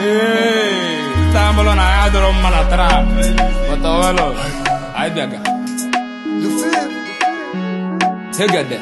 tambolo na ya dọrọ mma na trap bọtọwelo anyị bịaga hegede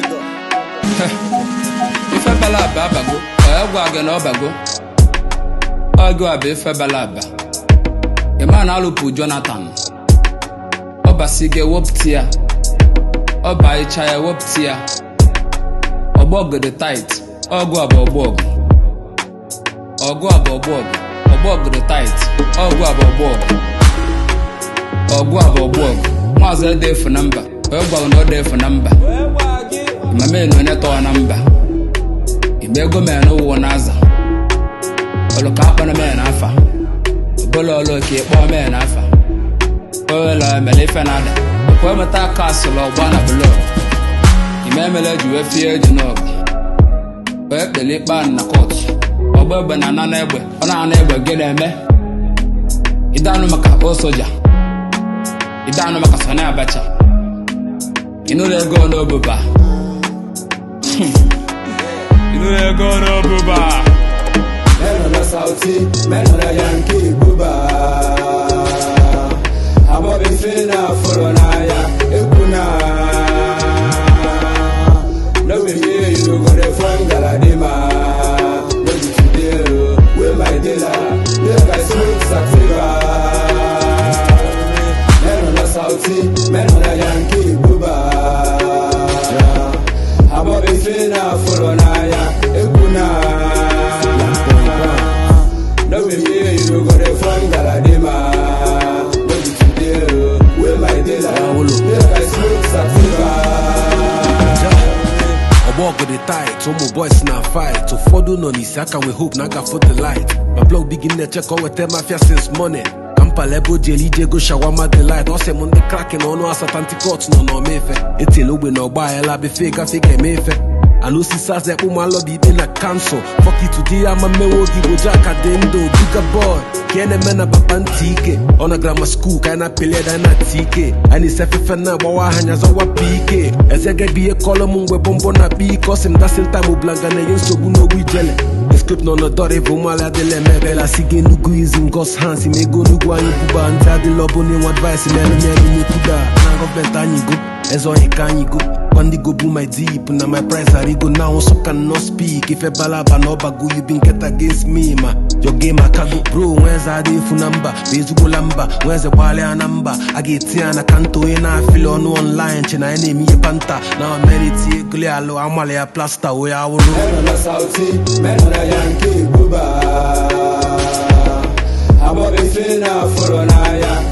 ife bala aba abago ọ gwa gị na ọ bago ọgụ a bụ ife bala aba ịma na alụpụ jonathan ọbasi gị ewepụta ya ọba ịcha ya ewepụta ya ọgbọgede tait ọgụ a bụ ọgbọgụ ọgụ a bụ ọgbọgụ ọgbọgede tait ọgụ a bụ ọgbọgụ ọgụ a bụ ọgbọgụ maazị ede efu na mba onye gwara na ọ dị efu na mba imame na onye tọwa na mba ime ego mee na ụwụ na aza ọlụka akpọrọ mee na afa ọbụla ọlụ ka ịkpọ mee na afa owela mere ife na ada ọkwa emeta aka asụlụ ọgba na blọk ime emele ji wee fie eji n'ọgụ wee kpele ikpe ahụ na kọtụ ọgba egbe na ana egbe ọ na-ana egbe gị na-eme ịdanụ maka o soja ịdanụ maka sani abacha ịnụrụ ego n'obuba ịnụrụ ego n'obuba Meno na sauti, meno na yanki buba Abobi fina furo na ya ekuna No be me you go dey from Galadima No be today o, wey my dealer Make I smoke sativa Meno na sauti, meno na yanki buba Abobi fina furo na ya ekuna No be me, you go dey from Galadima. No be today, oh, wey my dealer. Make I smoke sativa. ọgbọgụ dị tait ụmụ boys na fight ụfọdụ nọ n'isi aka nwe hope na agafo the light ma blog bigi na-eche ka ọ weta mafia since morning kampala ebe o ji eli ije go shawama the light ọ sị m ndị krakin ọnụ asata ntikọt nọ n'ọma efe etela ogbe na ọgba aghara befe gafe ga-eme efe ana osisi aza ekpe ụmụalọdụ ikpe na kansụl fọkitudi ya ma mmewe oge igbo ji aka dị ndụ duga boy ka a na-eme na papa ntị ike ọ na grama skuul ka anyị na-apeli eda na ati ike anyị na-esi efefe na-agbawa aha anya zọwa pike ezegebi ihe kọlọ m mgbe bọmbọ na akpa ike ọ sị m dasin taim blanga na-enye nsogbu n'ogbu ijele escript nọ n'ọdọrọ ebe ụmụala adịla eme ebela si gị enugwu izi ngos hans ma ego onugwu anyị buba ntị adịla ọbụ n'inwe advice melu melu n'ekwuda na gọọmenti anyị go eze ohi ka anyị go When they go boom my deep Now my price I go now so cannot speak If a balaba no bagu you been get against me ma Your game I can go bro Where's a day for number Bezu go lamba Where's the wale a number I get here and I can't do it I feel on online China enemy a panta Now I'm meditating Gule alo amale a plaster We are all Meno na sauti, meno na yanki buba. Abobi fina furo na ya